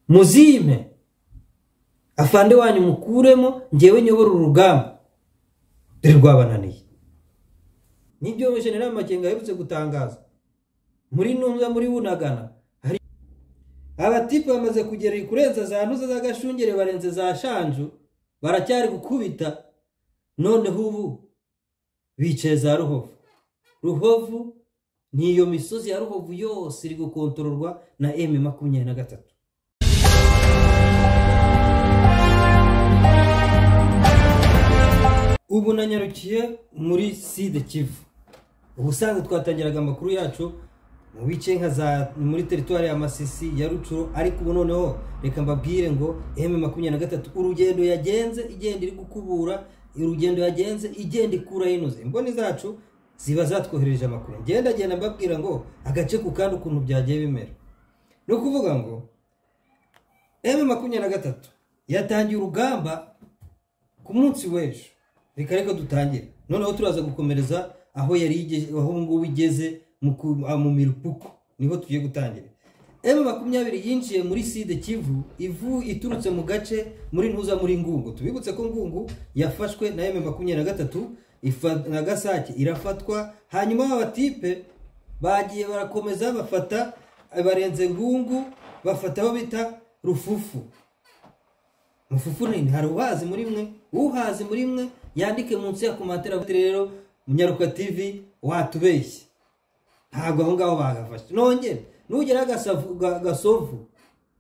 muzime afande wanyu mukuremo ngewe nyobora urugamba dore rwabananiye nibyo jenerali makenga aherutse gutangaza muri ntumbya muri bunagana hari abatipe bamaze kugera kurenza za ntuza z'agashungere barenze za shanju baracyari gukubita noneho ubu bicaye za ruhovu ruhovu ni iyo misozi ya ruhovu yose iri gukontororwa na emu makumyabiri na gatatu ubu nanyarukiye muri side kivu ubusanzwe twatangiraga amakuru yacu mu bice nka za muri teritwari ya masisi ya rucuro ariko ubu noneho reka mbabwire ngo emu makumyabiri na gatatu urugendo yagenze igenda iri gukubura urugendo yagenze igenda ikura inoze imboni zacu ziba zatwohereje amakuru ngenda genda mbabwira ngo agace ku kandi ukuntu byagiye bimera ni ukuvuga ngo emu makumyabiri na gatatu yatangiye urugamba ku munsi w'ejo reka reka dutangire noneho turaza gukomereza aho yari aho ubu ngubu igeze mu mirupuko niho tugiye gutangira emu makumyabiri yinjiye muri side kivu ivu iturutse mu gace muri ntuza muri ngungu tubibutse ko ngungu yafashwe na emu makumyabiri na gatatu na gasake irafatwa hanyuma abatipe bagiye barakomeza bafata barenze ngungu bafata aho bita rufufu mufufu nini hari uhazi muri mwe uhazi muri mwe yandike munsi ya komatera rero munyaruka tivi watubeshye ntabwo aho ngaho bahafashe nongere nugera gasovu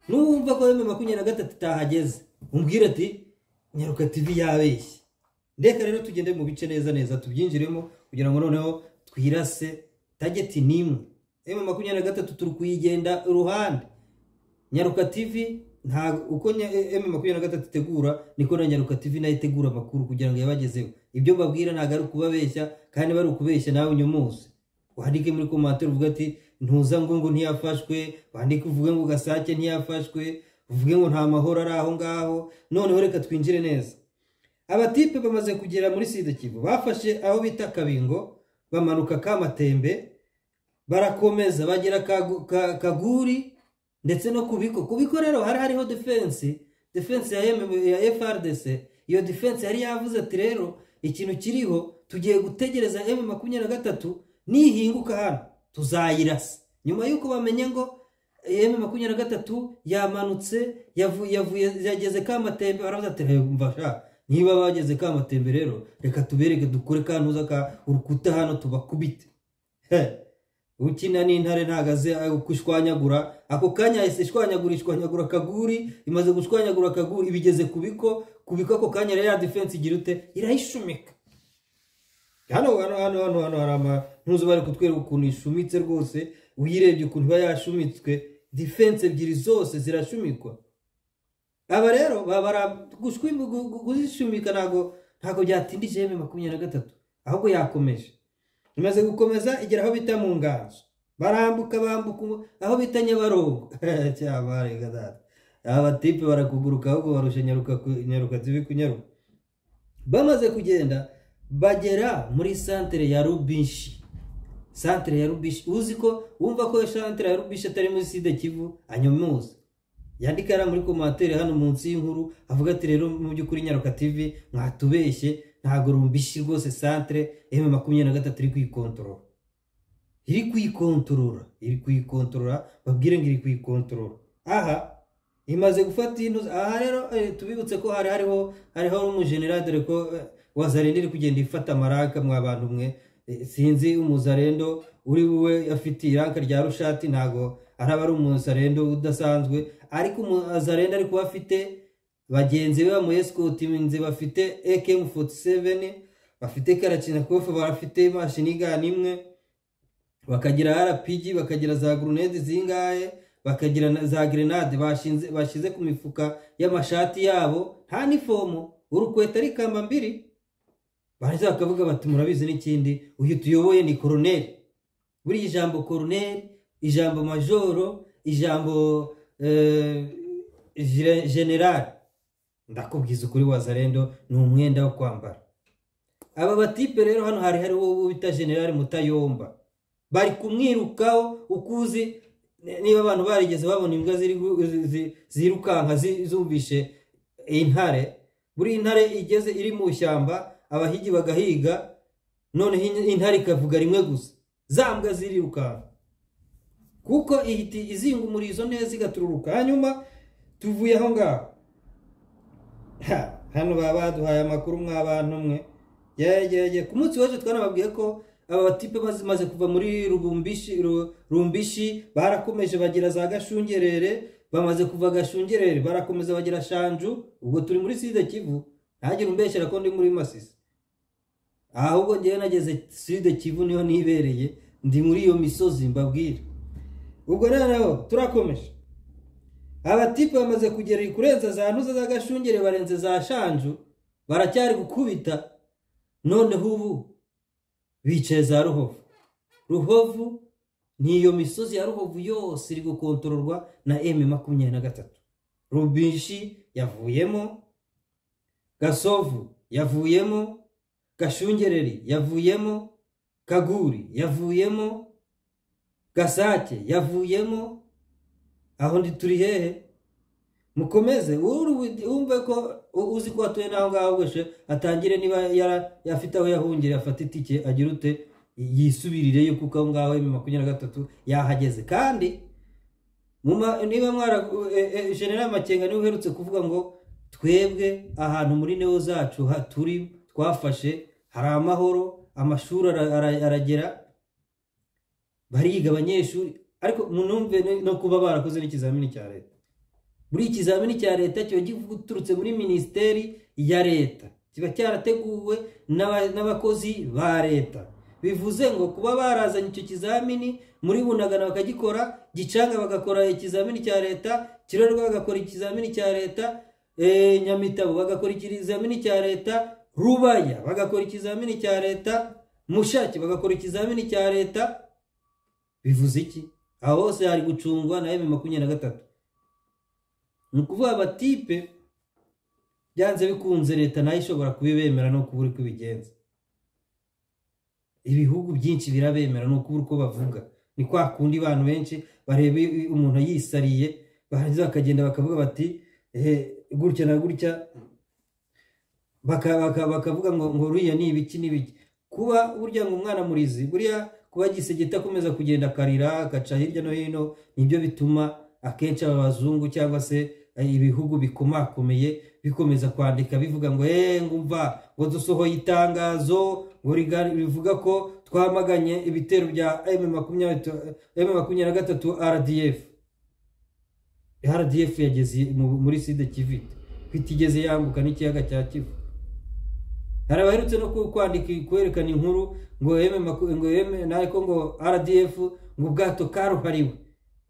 n'uwumva ko bimwe makumyabiri na gatatu itahageze umbwire ati munyaruka tivi yabeshye reka rero tugende mu bice neza neza tubyinjiremo kugira ngo noneho twirase tageti n'imwe emwe makumyabiri na gatatu turi kuyigenda iruhande nyaruka tivi uko emu makumyabiri na gatatu itegura niko na nyaruka tivi nayo itegura amakuru kugira ngo yabagezeho ibyo mbabwira ntabwo ari ukubabeshya kandi bari ukubeshya nawe unyumuze wandike muri komantere uvuga ati ntuza ngo ngo ntiyafashwe wandike uvuge ngo gasake ntiyafashwe uvuge ngo nta mahoro ari aho ngaho noneho reka twinjire neza abatipe bamaze kugera muri sida kivu bafashe aho bita kabingo bamanuka kamatembe barakomeza bagera kaguri ndetse no ku bigo ku bigo rero hari hariho defense defense ya frdc iyo defense yari yavuze ati rero ikintu kiriho tugiye gutegereza emu makumyabiri na gatatu nihinguka hano tuzayirasa nyuma y'uko bamenye ngo emu makumyabiri na gatatu yamanutse yageze kamatembe baravuze ati mva niba bageze kamatembe rero reka tubereke dukore kantuza ka urukuta hano tubakubite ukina n'intare ntabwo azi gushwanyagura ako kanya yahise ishwanyagura ishwanyagura akaguri imaze gushwanyagura akaguri ibigeze ku biko ku biko ako kanya rero ya defense igira ute irayishumika hano hano hano hano hano hari amantuzo bari kutwereka ukuntu ishumitse rwose uyirebye ukuntu iba yashumitswe defense ebyiri zose zirashumikwa aba rero kuzishumika ntabwo ntabwo byatindije eme makumyabiri na gatatu ahubwo yakomeje imaze gukomeza igera aho bita mu nganzo barambuka bambuka aho bita nyabarongo aba batipe barakuguruka ahubwo barusha nyaruka tibi kunyaruka bamaze kugenda bagera muri santere ya rubishi santere ya rubishi uzi ko wumva ko santere ya rubishi atari muri sida kivu anyomuza yandika yari muri komantere hano munsi y'inkuru avuga ati rero mu by'ukuri nyaruka tivi mwatubeshye ntabwo rumbishi rwose santire emu makumyabiri na gatatu iri kuyikontorora iri kuyikontorora iri kuyikontorora babwire ngo iri kuyikontorora aha imaze gufata iyi ntuza aha rero tubibutse ko hari hariho hariho n'umujenerali dore ko wazarenda iri kugenda ifata amaraka mwa bantu mwe sinzi umuzarendo uri we afite iranka rya rushati ntabwo araba ari umuzarendo udasanzwe ariko umuzarendo ariko we afite bagenzi be bamuyesikoti bafite ekemu foti seveni bafite karacinakofu bafite imashini igana imwe bakagira arapigi bakagira za gurunede zingahe bakagira za gerenade bashyize ku mifuka y'amashati yabo nta n'ifomo urukweta ari kamba mbiri barangiza bakavuga bati murabizi n'ikindi uyu tuyoboye ni koroneri buriya ijambo koroneri ijambo majoro ijambo generali ndakubwiza ukuri wazarendo ni umwenda wo kwambara aba batipe rero hano hari hariho uwo bita generale mutayomba bari kumwirukaho ukuzi ni- niba abantu barigeze babona imbwa ziri gu- zi- zi- zirukanka zi- zumvishe intare buri intare igeze iri mu ishyamba abahigi bagahiga noneho in- intare ikavuga rimwe gusa za mbwa zirirukanka kuko ihita izinga umurizo neza igatururuka hanyuma tuvuye aho ngaho Ha, hano baba baduhaye amakuru mwa bantu mwe yegeye ku munsi w'ejo twanababwiye ko aba batipe bamaze kuva muri rubumbishi Ru- rumbishi barakomeje bagira za gashungerere bamaze kuva gashungerere barakomeza bagira shanju ubwo turi muri side kivu ntagire umbeshyera ko ndi muri masisi ahubwo ngewe nageze side kivu niho nibereye ndi muri iyo misozi mbabwire ubwo noneho turakomeje abatipe bamaze kugera kurenza za ntuza z'agashungere barenze za shanju baracyari gukubita noneho ubu bicaye za ruhovu ruhovu ni iyo misozi ya ruhovu yose iri gukontororwa na m makumyabiri na gatatu rubishi yavuyemo gasovu yavuyemo gashungereri yavuyemo kaguri yavuyemo gasake yavuyemo aho ndi turi hehe mukomeze uru- wumve ko u- uzi ko atuye n'aho ngaho wese atangire niba yara- afite aho yahungira afata itike agira ute yisubirireyo kuko aho ngaho emu makumyabiri na gatatu yahageze kandi mu ma- niba mwara e- e- general makenga niwe uherutse kuvuga ngo twebwe ahantu muri neo zacu ha- turi twafashe hari amahoro amashuri ara- ara- aragera bariga abanyeshuri ariko munumve no- no kuba barakoze n'ikizamini cya leta buri ikizamini cya leta kiba giturutse muri minisiteri ya leta kiba cyarateguwe n'aba- n'abakozi ba leta bivuze ngo kuba barazanye icyo kizamini muri bunagana bakagikora gicanga bagakora ikizamini cya leta kirorwa bagakora ikizamini cya leta eh, nyamitabo bagakora ikizamini cya leta rubaya bagakora ikizamini cya leta mushaki bagakora ikizamini cya leta bivuze iki aho hose hari gucungwa na emu makumyabiri na gatatu ni ukuvuga abatipe byanze bikunze leta nayo ishobora kubibemera no kubura uko ibigenza ibihugu byinshi birabemera ni ukubura uko bavuga ni kwa kundi abantu benshi bareba i- umuntu yisariye barangiza bakagenda bakavuga bati "Eh, gutya na gutya Baka- baka- bakavuga ngo ngo ruriya ni ibiki n'ibiki kuba burya ngo umwana murizi buriya kuba gisegita akomeza kugenda akarira agaca hirya no hino nibyo bituma akenshi aba bazungu cyangwa se eh, ibihugu bikomakomeye bikomeza kwandika bivuga ngo eee ngumva ngo dusohoye itangazo ngo riga- rivuga ko twamaganye ibitero bya M makumyabiri tu- M makumyabiri na gatatu rdf rdf yageze mu- muri side kivite kuko igeze yambuka n'ikiyaga cya kivu hari abaherutse no ku- kwandika kwerekana inkuru ngo eme maku- ngo eme ariko ngo rdf ngo ubwato karuhariwe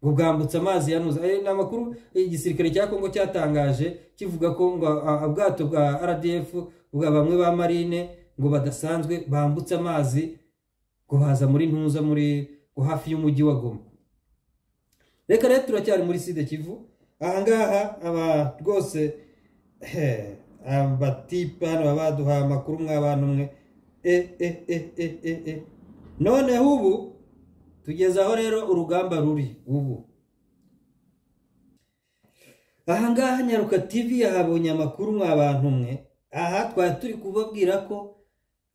ngo bwambutse amazi yanuza Eh, ni amakuru igisirikare cya kongo cyatangaje kivuga ko ngo a- a- ubwato bwa rdf bwa bamwe ba marine ngo badasanzwe bambutse amazi ngo baza muri ntuza muri ngo hafi y'umujyi wa goma reka rero turacyari muri side kivu ahangaha aba rwose eh, abatipe hano baba baduhaye amakuru mw'abantu mwe e e e e e e noneho ubu tugeze aho rero urugamba ruri ubu ahangaha nyaruka tv yahabonye amakuru mw'abantu mwe aha twari turi kubabwira ko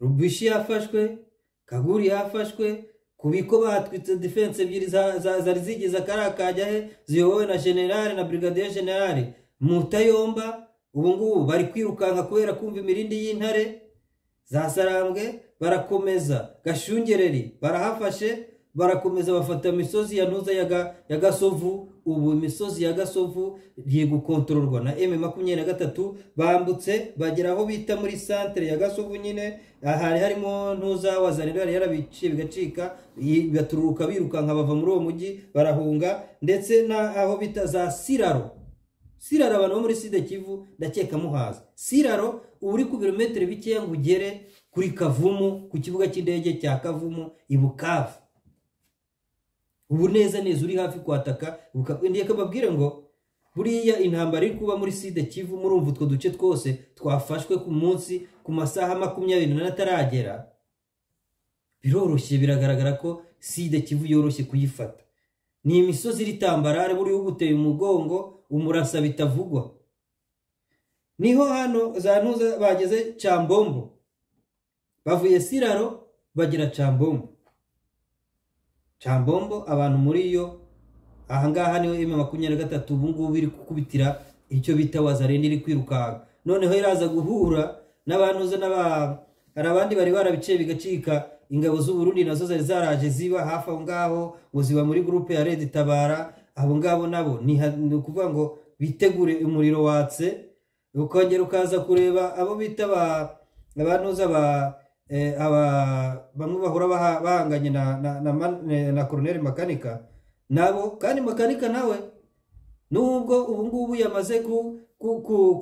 rubishi yafashwe kaguri yafashwe ku biko batwitse defense ebyiri za- za- zari zigize akariya kajya he ziyobowe na generale na brigadier generale mutayomba ubu ngubu bari kwirukanka kubera kumva imirindi y'intare zasarambwe barakomeza gashungereri barahafashe barakomeza bafata imisozi ya ntuza ya Ga- ya gasovu ubu imisozi ya gasovu iri gukontororwa na m makumyabiri na gatatu bambutse bagera aho bita muri santere ya gasovu nyine hari harimo ntuza wazanira yari yarabiciye bigacika i- bigatururuka birukanka bava muri uwo mujyi barahunga ndetse n'aho bita za siraro siraro abantu bo muri side kivu ndakeka muhaza siraro uba uri ku birometero bikeya ngo ugere kuri kavumu ku kibuga cy'indege cya kavumu i bukavu ubu neza neza uri hafi kwataka ndeka babwire ngo buriya intambara iri kuba muri side kivu murumva utwo duce twose twafashwe ku munsi ku masaha makumyabiri n'ane ataragera biroroshye biragaragara ko side kivu yoroshye kuyifata ni imisozi iritambarare buriya uguteye umugongo umurasa bitavugwa niho hano za ntuza bageze cyambombo bavuye siraro bagera cyambombo cyambombo abantu muri yo ahangaha niho emu makumyabiri na gatatu ubungubu iri gukubitira icyo bita wazarenda iri kwirukanka noneho iraza guhura n'abantuza n'aba hari abandi bari barabiciye bigacika ingabo z'uburundi nazo zari zaraje ziba hafi aho ngaho ngo ziba muri gurupe ya redi tabara abo ngabo nabo ni ukuvuga ngo bitegure umuriro watse ukongera ukaza kureba abo bita abantuza ba bamwe bahora bahanganye na koroneri makanika nabo kandi makanika nawe nubwo ubu ngubu yamaze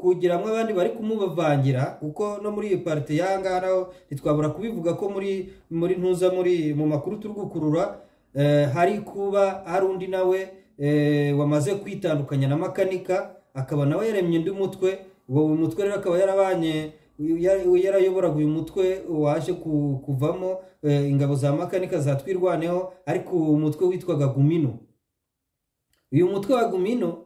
kugiramo abandi bari kumubavangira kuko no muri iyo parite y'ahangaha naho ntitwabura kubivuga ko muri muri ntuza muri mu makuru turi gukurura hari kuba hari undi nawe wamaze kwitandukanya na makanika akaba nawe yaremye undi mutwe uwo mutwe rero akaba yarabanye yarayoboraga uyu mutwe waje kuvamo ingabo za makanika zatwirwaneho ariko uwo mutwe witwaga gumino uyu mutwe wa gumino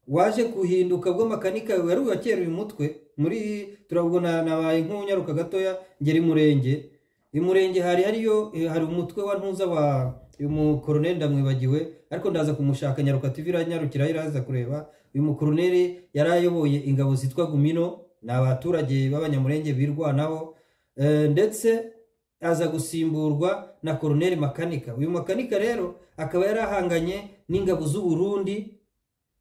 waje guhinduka bwo makanika wari uwakera uyu mutwe muri turabona nabaye nk'unyaruka gatoya ngeri murenge uyu murenge hari hariyo hari umutwe wa ntuza wa uyu mukoroneri ndamwibagiwe ariko ndaza kumushaka nyaruka tv iranyarukira iraza kureba uyu mukoroneri yari ayoboye ingabo zitwa gumino ni abaturage b'abanyamurenge birwanaho ndetse aza gusimburwa na koroneri makanika uyu makanika rero akaba yarahanganye n'ingabo z'uburundi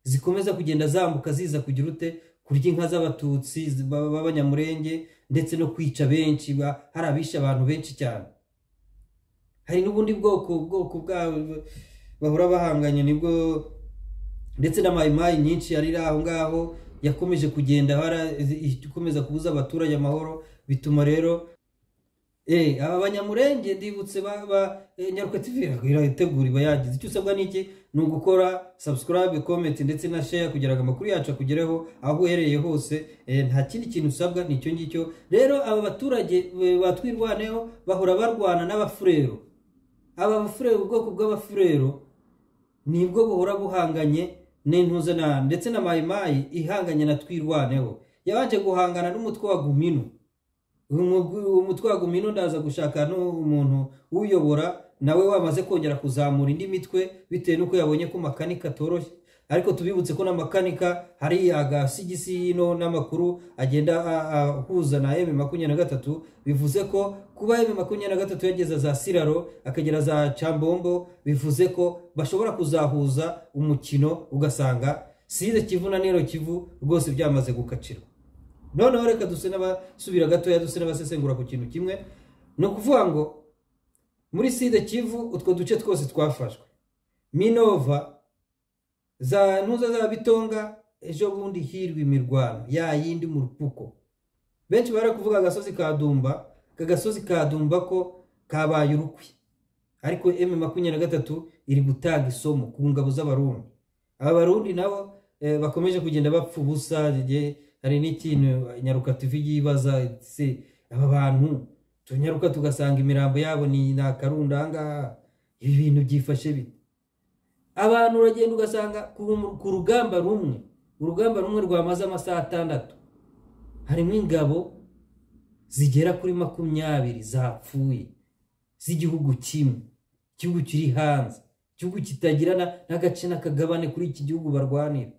zikomeza kugenda zambuka ziza kugira ute kurya inka z'abatutsi b'abanyamurenge ndetse no kwica benshi hari abishe abantu benshi cyane hari n'ubundi bwoko bwoko bwabo bahora bahanganye nibwo ndetse n'amayimayi nyinshi yari iri aho ngaho yakomeje kugenda ikomeza kubuza abaturage amahoro bituma rero aba banyamurenge ndibutse nyaruka tv irategura iba yagize icyo usabwa n'iki ni ugukora subscribe komenti ndetse na share kugira ngo amakuru yacu akugereho aho uhereye hose nta kindi kintu usabwa ni icyo ngicyo rero aba baturage batwirwaneho bahora barwana n'abafurero aba bafurero ubwoko bw'abafurero nibwo buhora buhanganye n'intuzana ndetse na mayimayi ihanganye na twirwaneho yabanje guhangana n'umutwe wa gumino umutwe wa gumino ndaza gushaka n'umuntu uyobora nawe wamaze kongera kuzamura indi mitwe bitewe n'uko yabonye ko makanika atoroshye ariko tubibutse ko na makanika hari agasigisi y'ino n'amakuru agenda ahuza na emu makumyabiri na gatatu bivuze ko kuba emu makumyabiri na gatatu yageza za siraro akagera za cambombo bivuze ko bashobora kuzahuza umukino ugasanga side kivu na nero kivu rwose byamaze gukacirwa noneho reka duse n'abasubira gatoya duse n'abasesengura ku kintu kimwe ni ukuvuga ngo muri side kivu utwo duce twose twafashwe minova za ntuza za bitonga ejo bundi hirwa imirwano ya yindi mu rupuko benshi bari kuvuga agasozi ka dumba aka gasozi ka dumba ko kabaye urukwi ariko emu makumyabiri na gatatu iri gutanga isomo ku ngabo z'abarundi aba barundi nabo bakomeje kugenda bapfa ubusa hari n'ikintu nyaruka tuvi yibaza se aba bantu tunyaruka tugasanga imirambo yabo ni akarundangaha ibi bintu byifashe bite abantu uragenda ugasanga ku rugamba rumwe urugamba rumwe rwamaze amasaha atandatu harimo ingabo zigera kuri makumyabiri zapfuye z'igihugu kimwe igihugu kiri hanze igihugu kitagira n'agace n'akagabane kuri iki gihugu barwanira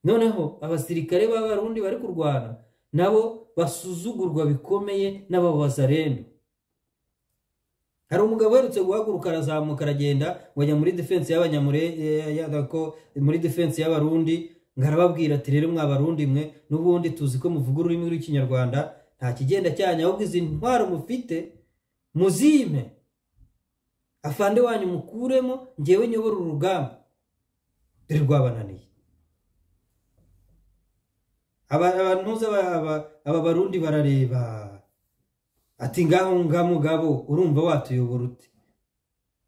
noneho abasirikare b'abarundi bari kurwana nabo basuzugurwa bikomeye n'ababazarendo hari umugabo uherutse guhaguruka arazamuka aragenda ngo ajya muri defense y'abanyamureko muri defense y'abarundi ngo arababwira ati rero mwabarundi mwe n'ubundi tuzi ko muvuga ururimi rw'ikinyarwanda nta kigenda cyanyu ahubwo izi ntwaro mufite muzime afande wanyu mukuremo ngewe nyobora urugamba dore rwabananiye abantuza aba barundi barareba ati ngaho nga mugabo urumva watuyobora ute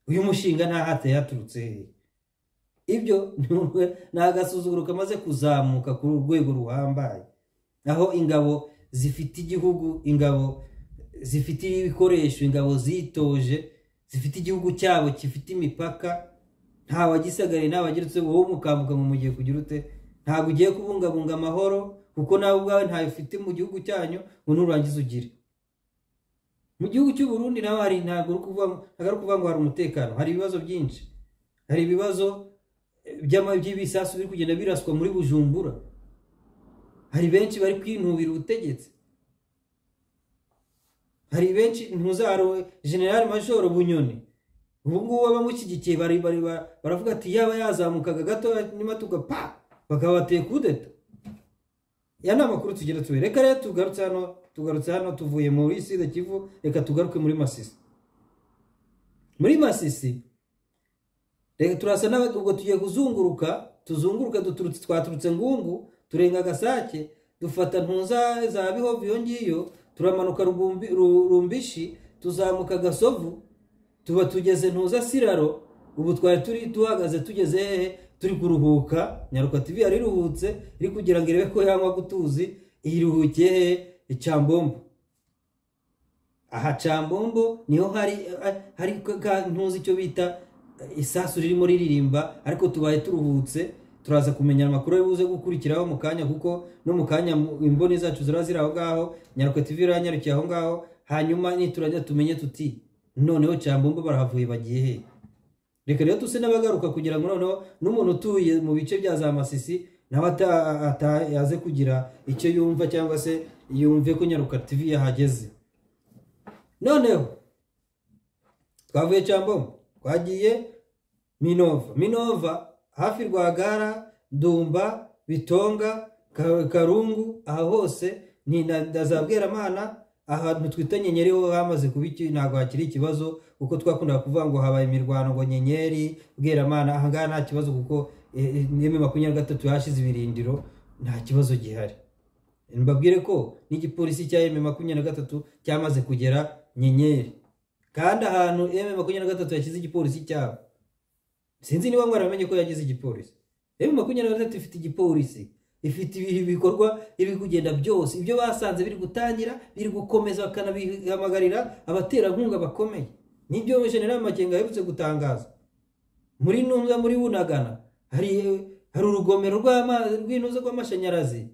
uyu mushinga ntahateye yaturutse ibyo ni agasuzuguro kamaze kuzamuka ku rwego ruhambaye aho ingabo zifite igihugu ingabo zifite ibikoresho ingabo zitoje zifite igihugu cyabo gifite imipaka nta wagisagariye nta wageretse wowe mukambuka mu mugiye kugira ute ntabwo ugiye kubungabunga amahoro kuko nawe ubwawe ntayo ufite mu gihugu cyanyu ngo nurangiza ugire mu gihugu cy'u Burundi nawe hari ntabwo uri kuvuga ntabwo ari kuvuga ngo hari umutekano hari ibibazo byinshi hari ibibazo by'ama- by'ibisasu biri kugenda biraswa muri bujumbura hari benshi bari kwinubira ubutegetsi hari benshi ntuzarowe general major bunyoni ubu ngubu abamushyigikiye bari- bari- ba- baravuga ati yaba yazamukaga gato nimatuka pa bakaba bateye kudeta ya ni amakuru tugira tubiri reka rero tugarutse hano tugarutse hano tuvuye muri sida kivu reka tugaruke muri masisi muri masisi reka turasa nawe ubwo tugiye kuzunguruka tuzunguruka duturutse twaturutse ngungu turenga agasake dufata ntuza za bihova iyo ngiyo turamanuka Rubumbi- Ru- rumbishi tuzamuka gasovu tuba tugeze ntuza siraro ubu twari turi duhagaze tugeze hehe turi kuruhuka nyaruka tv yari iruhutse iri kugira ngo irebe ko yanywa gutuzi iruhukiye hehe icyambombo aha cambombo niho hari eh, hari ka- ntuzi icyo bita eh, isasu ririmo riririmba ariko tubaye turuhutse turaza kumenya amakuru ari buze gukurikiraho mu kanya kuko no mu kanya mu- imboni zacu zira ziri aho ngaho nyaruka tv iranyarukiye aho ngaho hanyuma niturajya tumenye tuti noneho cambombo barahavuye bagiye hehe reka rero tuse n'abagaruka kugira ngo noneho n'umuntu utuye mu bice bya za masisi nawe ata- ata- yaze kugira icyo yumva cyangwa se yumve ko nyaruka tv yahageze noneho twavuye cyambombo twagiye minova minova hafi rwagara ndumba bitonga Ka- karungu aha hose ni na na za bweramana ahantu twita nyenyeri ho hamaze kuba iki ntabwo hakiri ikibazo kuko twakundaga kuvuga ngo habaye imirwano ngo nyenyeri bweramana ahangaha nta kibazo kuko eh, eh, n'imwe makumyabiri na gatatu yahashize ibirindiro nta kibazo gihari mbabwire ko n'igipolisi cya eme makumyabiri na gatatu cyamaze kugera nyenyeri kandi ahantu eme makumyabiri na gatatu yashyize igipolisi cyabo sinzi niba mwaramenye ko yagize igipolisi eme makumyabiri na gatatu ifite igipolisi ifite ibi- ibikorwa biri kugenda byose ibyo basanze biri gutangira biri gukomeza bakanabihamagarira abaterankunga bakomeye nibyo general makenga aherutse gutangaza muri ntumbya muri bunagana hari hari urugomero rw'amazi rw'intuza rw'amashanyarazi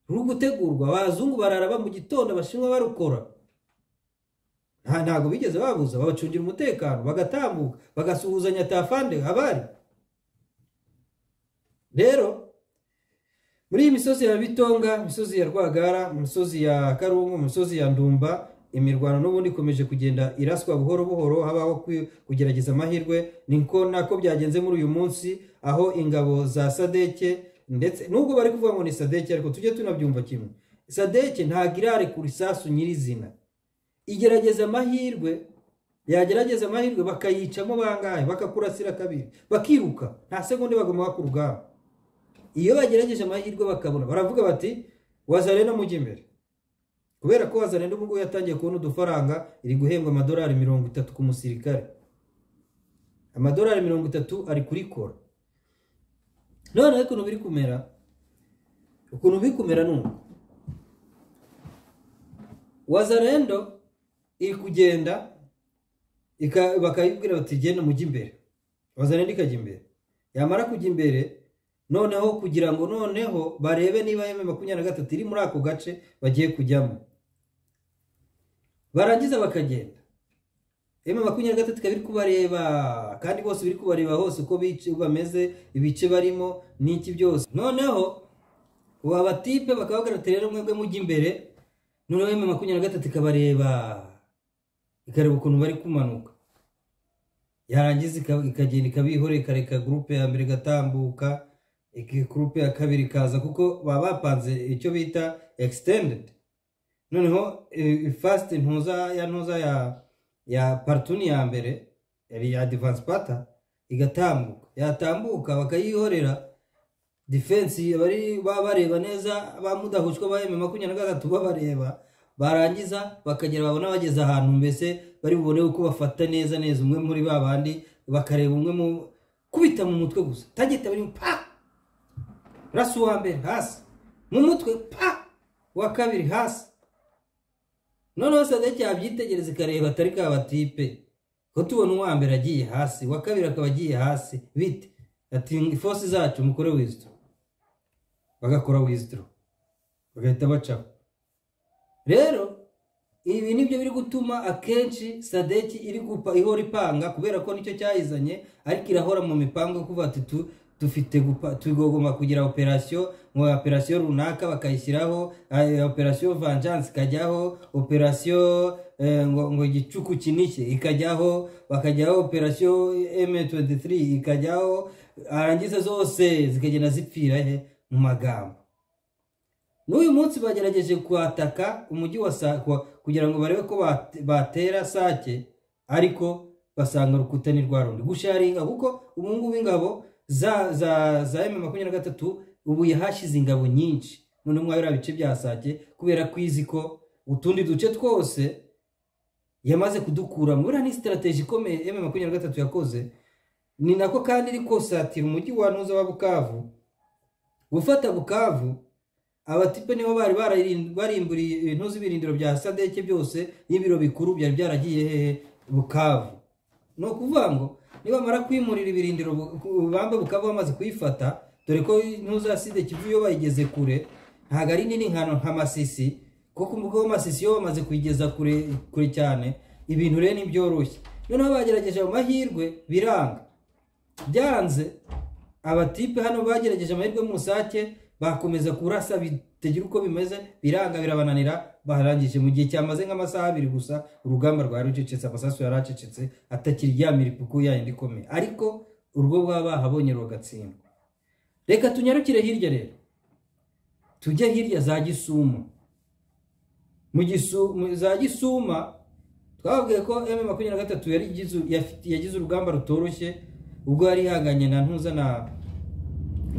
ruri gutegurwa abazungu bararaba mu gitondo abashinwa barukora nta ntabwo bigeze babuza babacungira umutekano bagatambuka bagasuhuzanya tafande abari rero muri iyi misozi ya bitonga imisozi ya rwagara imisozi ya karungu imisozi ya ndumba imirwano n'ubundi ikomeje kugenda iraswa buhoro buhoro habaho kwi- kugerageza amahirwe niko nako byagenze muri uyu munsi aho ingabo za sadeke ndetse nubwo bari kuvuga ngo ni sadeke ariko tujye tunabyumva kimwe sadeke ntabwo irarekura isasu nyirizina igerageza amahirwe yagerageza amahirwe bakayicamo bangahe bakakurasira kabiri bakiruka nta segonde bagomba ku rugamba iyo bagerageje amahirwe bakabona baravuga bati wazarena mujye imbere kubera ko wazarena ubu ngubu yatangiye kubona udufaranga iri guhembwa amadolari mirongo itatu ku musirikare amadolari mirongo itatu ari kurikora noneho ukuntu biri kumera ukuntu biri kumera ni uku wazarendo iri kugenda ika- bakayibwira bati genda mujye imbere wazarendo ikajya imbere yamara kujya imbere noneho kugira ngo noneho barebe niba yeme makumyabiri na gatatu iri muri ako gace bagiye kujyamo barangiza bakagenda emu makumyabiri na gatatu ikaba iri kubareba kandi bose biri kubareba hose uko bice- bameze ibice barimo n'iki byose noneho ubu abatipe bakabagarata rero mwebwe mujya imbere noneho emu makumyabiri na gatatu ikabareba ikareba ukuntu bari kumanuka yarangiza ika- ikagenda ikabihora ikareka gurupe ya mbere igatambuka iki- gurupe ya kabiri ikaza kuko baba bapanze icyo bita ekisitendedi noneho fasite ntuza ya ntuza ya ya partuni ya mbere yari ya divansi pata igatambuka yatambuka bakayihorera defense bari baba bareba neza ba mudahushwa ba emu makumyabiri na gatatu babareba barangiza bakagera babona bageze ahantu mbese bari bubone uko bafata neza neza umwe muri ba bandi bakareba umwe mu kubita mu mutwe gusa tagita bari pa rasi uwa mbere hasi mu mutwe pa uwa kabiri hasi noneho sadeki yabyitegereza ikareba atari ka batipe ko tubona uwa mbere agiye hasi uwa kabiri akaba agiye hasi bite ati ifosi zacu mukore wizidoro bagakora wizidoro bagahita bacaho rero ibi nibyo biri gutuma akenshi sadeki iri gupa ihora ipanga kubera ko nicyo cyayizanye ariko irahora mu mipango yo kuvuga ati tu- dufite gupa- tugomba kugira operasiyo mu operasiyo runaka bakayishyiraho eh, operasiyo vanjansi ikajyaho operasiyo eh, ngo ngo igicuku kinishye ikajyaho bakajyaho operasiyo m23 ikajyaho arangiza zose zikagenda zipfira he mu magambo n'uyu munsi bagerageje kuhataka umujyi wa Sa- kuwa- kugira ngo barebe ko bate- batera sake ariko basanga urukuta ni rwa rundi gusharinga kuko ubungubu ingabo za za za emu makumyabiri na gatatu ubu yahashyize ingabo nyinshi noneho mwabira bice bya sake kubera ko izi ko utundi duce twose yamaze kudukura muri ni sitarateji ikomeye emu makumyabiri na gatatu yakoze ni nako kandi iri kosatira umujyi wa ntuza wa bukavu gufata bukavu abatipe nibo bari bararind- barimburiye ibintu z'ibirindiro bya sadeke byose n'ibiro bikuru byari byaragiye hehe bukavu ni ukuvuga ngo nibamara kwimurira ibirindiro bu- ku- bambe bukavu bamaze kuyifata dore ko ntuza side kivu iyo bayigeze kure ntabwo ari nini nkano nka masisi kuko umugabo w'amasisi iyo bamaze kuyigeza kure kure cyane ibintu rero ntibyoroshye noneho bagerageje ayo mahirwe biranga byanze abatipe hano bagerageje amahirwe mu musake bakomeza kurasa bitagira uko bimeze biranga birabananira barangije mu gihe cyamaze nk'amasaha abiri gusa urugamba rwari rucecetse amasasu yari acecetse atakiri ya miripuku yayindi ikomeye ariko urwo baba bahabonye rugatsindwa reka tunyarukire hirya rero tujye hirya za gisuma mu gisu mu- za gisuma twababwiye ko m makumyabiri na gatatu yari igize- yafite- yagize urugamba rutoroshye ubwo yari ihanganye na ntuza na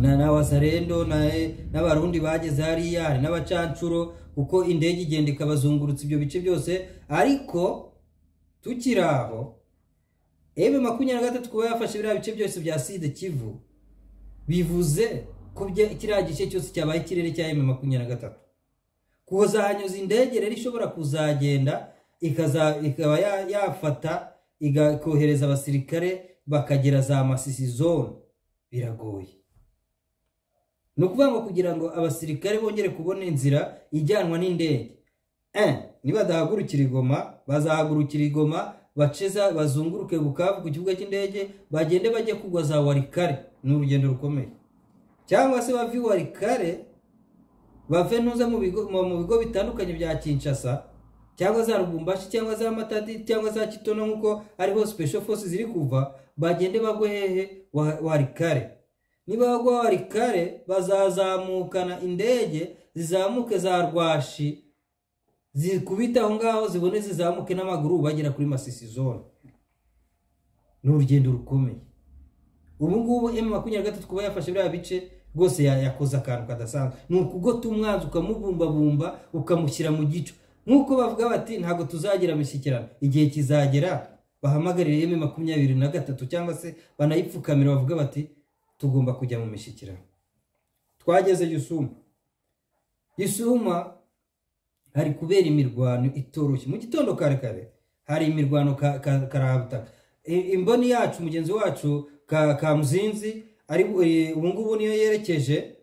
na, na wasarendo na n'abarundi bageze hariya hari n'abacancuro kuko indege igenda ikabazungurutsa ibyo bice byose ariko tukiri aho ebe makumyabiri na gatatu kuba yafashe biriya bice byose bya side kivu bivuze ko bya- kiriya gice cyose cyabaye ikirere cya eme makumyabiri na gatatu kuzahanyuza indege rero ishobora kuzagenda ikaza ikaba ya- yafata iga- kohereza abasirikare bakagera za masisi zone biragoye ni ukuvuga ngo kugira ngo abasirikare bongere kubona inzira ijyanwa n'indege Eh, nibadahagurukira igoma bazahagurukira igoma baceza bazunguruke bukavu ku kibuga cy'indege bagende bajye kugwa za warikare ni urugendo rukomeye cyangwa se bave i warikare bave ntuza mu bigo mu mu bigo bitandukanye bya kinshasa cyangwa za rubumbashi cyangwa za matadi cyangwa za kitono nk'uko ariho special forces ziri kuva bagende bagwe hehe wa- warikare niba bagwa warikare bazazamukana indege zizamuke za rwashi zikubita aho ngaho zibone zizamuke n'amaguru bagera kuri masisi zone ni urugendo rukomeye ubu ngubu emu makumyabiri na gatatu kuba yafashe biriya bice rwose ya- yakoze akantu kadasanzwe ni ukugota umwanzi ukamubumbabumba ukamushyira mu gico nk'uko bavuga bati ntabwo tuzagira imishyikirano igihe kizagera bahamagarire emu makumyabiri na gatatu cyangwa se banayipfukamira bavuga bati tugomba kujya mu mishyikirano twageze yusuma yusuma hari kubera imirwano itoroshye mu gitondo kare kare hari imirwano ka- ka- karabutaka I- imboni yacu mugenzi wacu ka kamuzinzi ari eh, ubungubu niyo yerekeje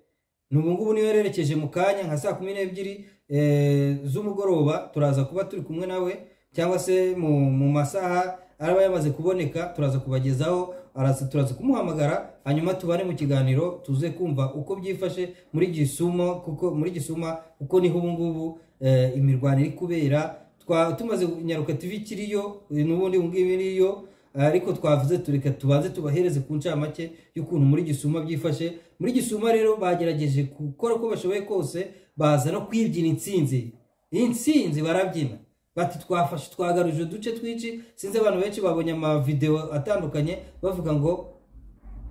ni ubungubu niyo yerekeje mu kanya nka saa kumi n'ebyiri eh, z'umugoroba turaza kuba turi kumwe nawe cyangwa se mu, mu masaha araba yamaze kuboneka turaza kubagezaho araza turaza kumuhamagara hanyuma tubare mu kiganiro tuze kumva uko byifashe muri gisumo kuko muri gisuma kuko niho ubungubu eh, imirwano iri kubera twa tumaze nyaruka tv kiriyo n'ubundi ubungibu iriyo ariko twavuze tureka tubanze tubahereze ku ncamake y'ukuntu muri gisuma byifashe muri gisuma rero bagerageje gukora uko bashoboye kose baza no kwibyina intsinzi iyi ntsinzi barabyina bati twafashe twagaruje uduce twinshi sinzi abantu benshi babonye amavidewo atandukanye bavuga ngo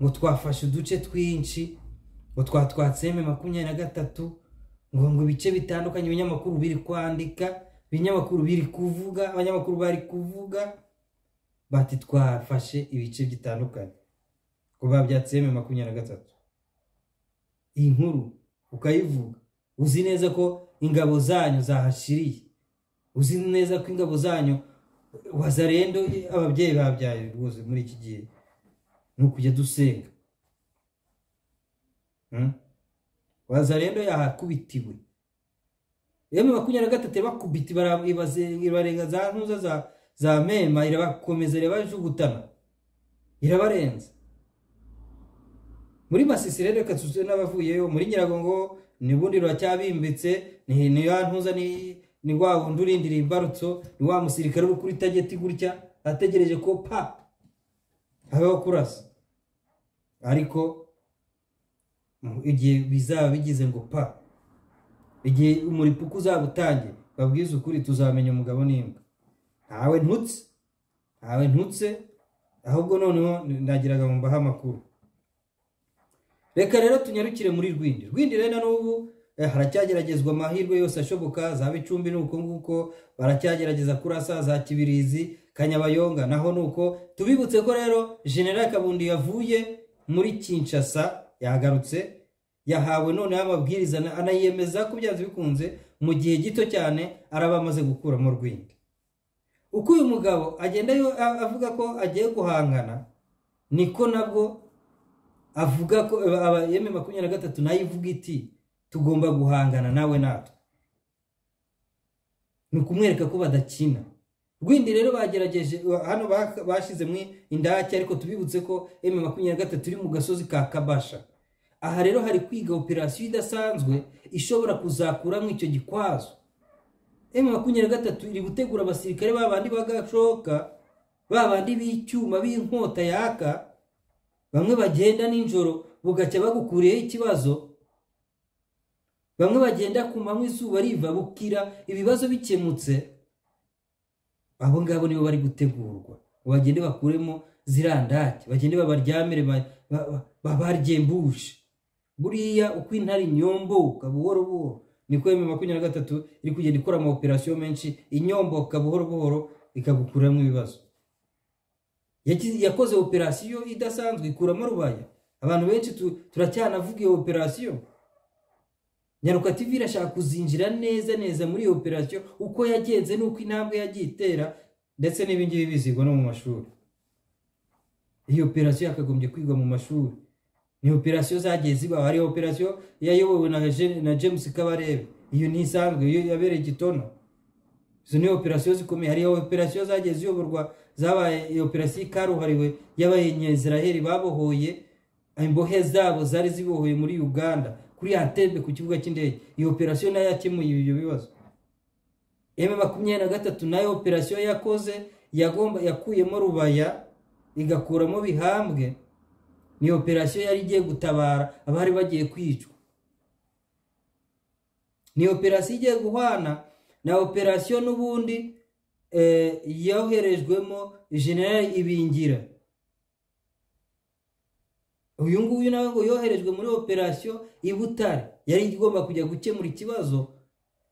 ngo twafashe uduce twinshi ngo twatwatseme makumyabiri na gatatu ngo ngo ibice bitandukanye ibinyamakuru biri kwandika ibinyamakuru biri kuvuga abanyamakuru bari kuvuga bati twafashe ibice bitandukanye kuba byatseme makumyabiri na gatatu iyi nkuru ukayivuga uzi neza ko ingabo zanyu zahashiriye uzi neza ko ingabo zanyu wazarendo ababyeyi babyaye rwose muri iki gihe ni ukujya dusenga Hmm? wazarendo yahakubitiwe yewe makumyabiri na gatatu ibakubiti bara- ibaze- ibarenga za ntuza za za mema irabakomeza irabajugutana irabarenza muri masisi rero reka tuze n'abavuyeyo muri nyiragongo ni bundi ruracyabimbitse ni ni ya ntuza ni ni wa wundi urindiriye imbarutso ni wa musirikare uri kuri tageti gutya ategereje ko pa habeho kurasa ariko mu- igihe bizaba bigize ngo pa igihe umuripuku uzaba utangiye babwize ukuri tuzamenya umugabo n'imbwa ntawe ntutse ntawe ntutse ahubwo noneho ndagiraga ngo mbahe amakuru reka rero tunyarukire muri rwindi rwindi rero na n'ubu eh, haracyageragezwa amahirwe yose ashoboka za bicumbi ni uko nguko baracyagerageza kurasa za kibirizi kanyabayonga naho ni uko tubibutse ko rero general kabundi yavuye muri kinshasa yagarutse yahawe noneho amabwiriza ana- anayemeza ko byanze bikunze mu gihe gito cyane araba amaze gukuramo rwindi uko uyu mugabo agenda yo- a- avuga ko agiye guhangana niko nabwo avuga ko yeme makumyabiri na gatatu nayo ivuga iti tugomba guhangana nawe natwe ni ukumwereka ko badakina rwindi rero bagerageje hano ba- bashyizemo indake ariko tubibutse ko eme makumyabiri na gatatu iri mu gasozi ka kabasha aha rero hari kwiga operasiyo idasanzwe ishobora kuzakuramo icyo gikwazo emu makumyabiri na gatatu iri gutegura abasirikare ba bandi bagashoka ba bandi b'icyuma b'inkota yaka bamwe bagenda nijoro bugacya bagukuriyeho ikibazo bamwe bagenda ku manywa izuba riva bukira ibibazo bikemutse abo ngabo nibo bari gutegurwa ngo bagende bakuremo zirandake bagende babaryamire ba- ba- ba- babarye mbushe buriya uko intare inyomboka buhoro buhoro niko emu makumyabiri na gatatu iri kugenda ikora ama operasiyo menshi inyomboka buhoro buhoro ikagukuramo ibibazo Yaki- yakoze operasiyo idasanzwe ikuramo rubaya abantu benshi tu- turacyanavuga iyo operasiyo nyaruka tv irashaka kuzinjira neza neza muri iyo operasiyo uko yagenze n'uko intambwe yagiye itera ndetse n'ibingibi bizigwa no mu mashuri iyi operasiyo yakagombye kwigwa mu mashuri ni operasiyo zagiye zibaho hari operasiyo yayobowe na, Je- na james kabarebe iyo ntisanzwe iyo yabereye gitono izo ni operasiyo zikomeye hari operasiyo zagiye ziyoborwa zabaye iyo operasiyo ikaruhariwe y'abayeziraheli babohoye imbohe zabo zari zibohoye muri uganda kuri atembe ku kibuga cy'indege iyo operasiyo nayo yakemuye ibyo bibazo eme makumyabiri na gatatu nayo operasiyo yakoze yagomba yakuyemo rubaya igakuramo bihambwe ni operasiyo yari igiye gutabara abari bagiye kwicwa ni operasiyo igiye guhwana na operasiyo n'ubundi eh, yoherejwemo general ibingira uyu nguyu nawe ngo yoherejwe muri operasiyo i butare yari igomba kujya gukemura ikibazo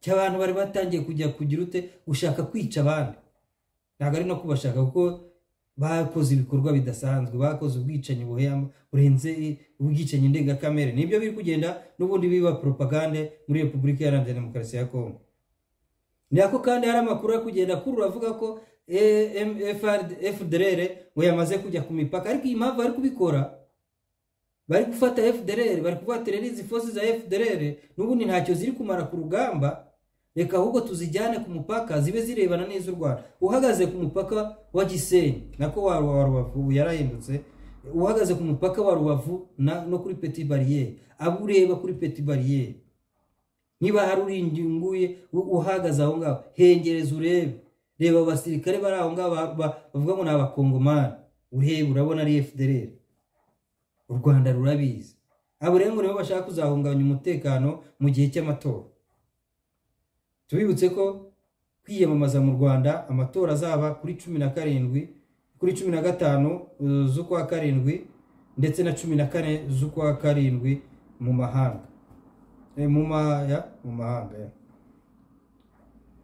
cy'abantu bari batangiye kujya kugira ute gushaka kwica abandi ntabwo ari no kubashaka kuko bakoze ibikorwa bidasanzwe bakoze ubwicanyi buhema burenze i- ubwicanyi ndengakamere nibyo biri kugenda n'ubundi biba propagande muri repubulika iharanira demokarasi ya kongo ni ako kandi hari amakuru ari kugenda akurura avuga ko fdr ngo yamaze kujya ku mipaka ariko iyi mpamvu bari kubikora bari gufata fdr bari kuvatira izi fosi za fdr n'ubundi ntacyo ziri kumara ku rugamba reka ahubwo tuzijyane ku mupaka zibe zirebana n'iz'u rwanda uhagaze ku mupaka wa gisenyi nako wa wa rubavu ubu yarahindutse uhagaze ku mupaka wa rubavu na- no kuri peti bariyeri abo ureba kuri peti bariyeri niba hari uri nginguye u- uhagaze aho ngaho hengereza urebe reba abasirikare bari aho ngaho ba- ba- bavuga ngo ni abakongomani urebe urabona ari fdr u rwanda rurabizi abo rero ngo nibo bashaka kuzahungabanya umutekano mu gihe cy'amatora tubibutse ko kwiyamamaza mu rwanda amatora azaba kuri cumi na karindwi kuri cumi na gatanu uh, z'ukwa karindwi ndetse na cumi na kane z'ukwa karindwi mu mahanga Eh, mu maya mu mahanga ya.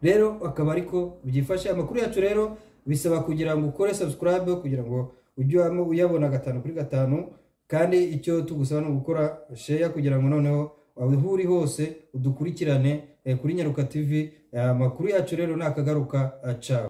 rero akaba ariko byifashe amakuru yacu rero bisaba kugira ngo ukore subscribe kugira ngo ujye uyamo- uyabona gatanu kuri gatanu kandi icyo tugusaba ni ugukora share kugira ngo noneho aho uri hose udukurikirane eh, kuri nyaruka tv Eh, amakuru yacu rero nakagaruka acawe